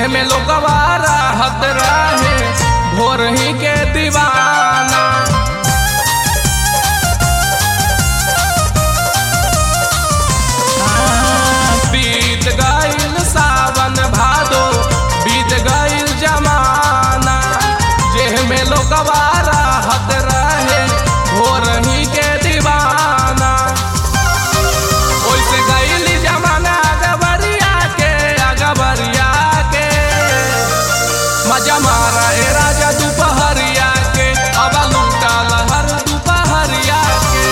में लोगवा राहत रहे भोर ही के दीवाना बीत गईल सावन भादो बीत गईल जमाना जेह में लोगवा राहत रहे भोर ही के दीवाना ओइसे गईल जमाना अगबरिया के अगबरिया के मजा मारा ए राजा दोपहरिया के अब लूटा लहर दोपहरिया के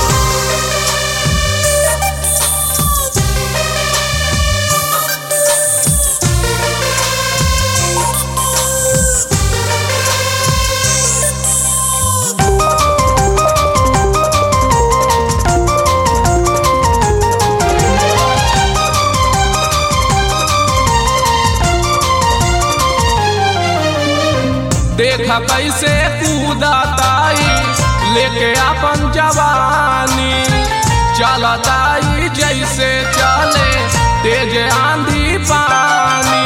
देखा कैसे कूदताई लेके अपन जवानी चलताई जैसे चले तेज आंधी पानी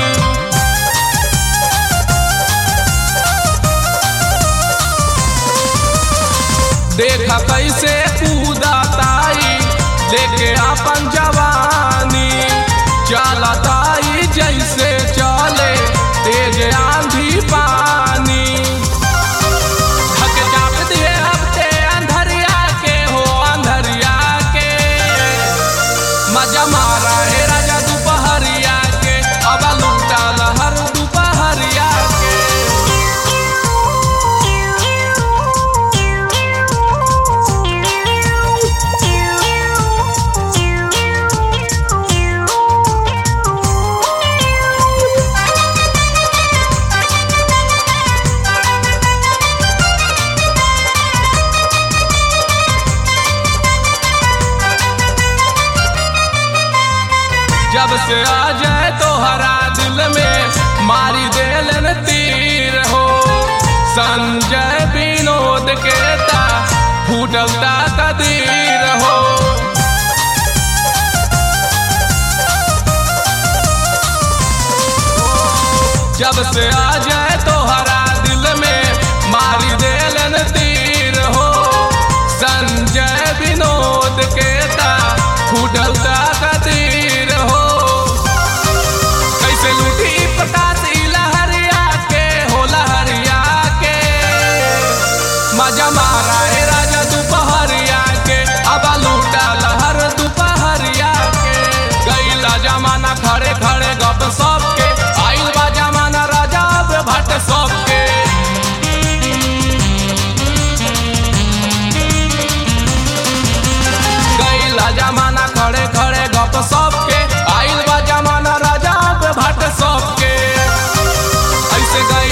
देखा कैसे कूदताई लेके अपन जवानी चलताई जैसे चले तेज आंधी पानी धक चाप दिए अब ते अंधरिया के हो अंधरिया के मजा मारा है राजा दोपहरिया के अब लूटा लहर दोपहरिया के जब से आ जाए तो हरा दिल में मारी देलन तीर हो संजय विनोद के ता फूटलता कदीर हो जब से आ जाए तो हरा दिल में मारी देलन तीर हो संजय विनोद के ता फूटलता कदीर हो कैसे लूटी प्रकाश ई लहरिया के हो लहरिया के मजा मारा है राजा दोपहरिया के अब लूटा लहर दोपहरिया के गईला जमाना खड़े खड़े गप सब के आइल बा जमाना राजा अब भट सब के गईला जमाना खड़े खड़े गप सब के आइल बा जमाना राजा अब भट सब के ऐसे गए